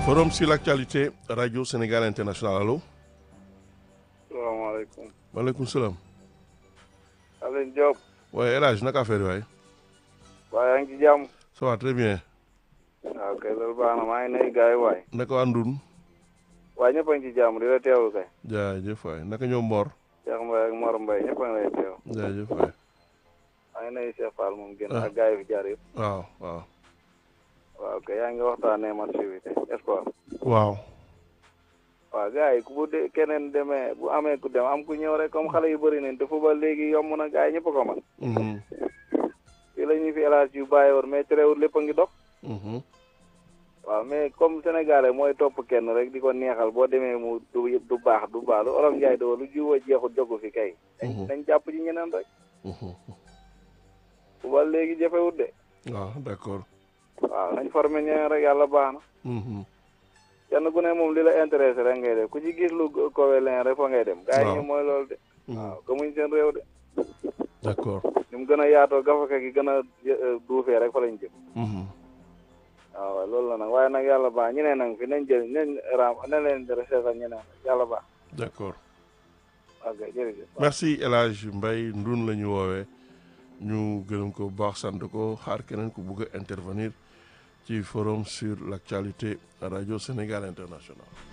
Forum sur l'actualité Radio Sénégal International allo. salaamaaleykum. maaleykum salaam. Alioune Diop. waaye El Hadj naka affaire yi waay. waaye yaa ngi ci jàmm. ça va très bien. waaw kay loolu baax na maa ngi nuyu gars yi waay. naka waa Ndun. waaye ñëpp a ngi ci jàmm di la teewlu kay. jaajëf waay naka ñoom Mor. Cheikh Mbaye ak Mor Mbaye ñëpp a ngi lay teew. jaajëf waay. maa ngi nuyu Cheikh Fall moom génn Ah. ak gars yi fi jaar yëpp. waaw waaw. waaw kay yaa ngi waxtaanee match bi tey espoir. waaw. waaw gars yi ku bu de keneen demee bu amee ku dem am ku ñëw rek comme xale yu bëri nañ te football léegi yomb na gars yi ñëpp a ko mën. Mhm, fii la ñuy fi élage yu bàyyi woon mais terewul lépp a ngi dox. mhm. waaw mais comme sénégalais mooy topp kenn rek di ko neexal boo demee mu du du baax du baax lu olof Njaay doo lu jiw a jeexul jogu fi kay. dañ Mhm. dañ jàpp ci ñeneen rek. mhm. football léegi jafewut de. waaw d'accord. waaw nañ formé ñeneen rek yàlla baax na. Mhm. kenn ku ne moom li la intéressé rek ngay def ku ci gis lu kowe leen rek fa ngay dem. gars yi waaw. ñu mooy loolu de. Mhm. waaw gëmuñ seen réew de. d'accord. ni mu gën a yaatoo gafaka gi gën a euh, duufee rek fa lañ jëm. Mhm. waaw waaw loolu la nag waaye nag yàlla baax ñeneen nag fi nañ jël nañ raam nañ leen di recherche ñeneen rek yàlla baax. d'accord. ok jërëjëf. merci El Hadj Mbaye Ndun la ñu woowee ñu gërëm ko bu baax sant ko xaar keneen ku bugg a intervenir ci forum sur l'actualité Radio Sénégal International.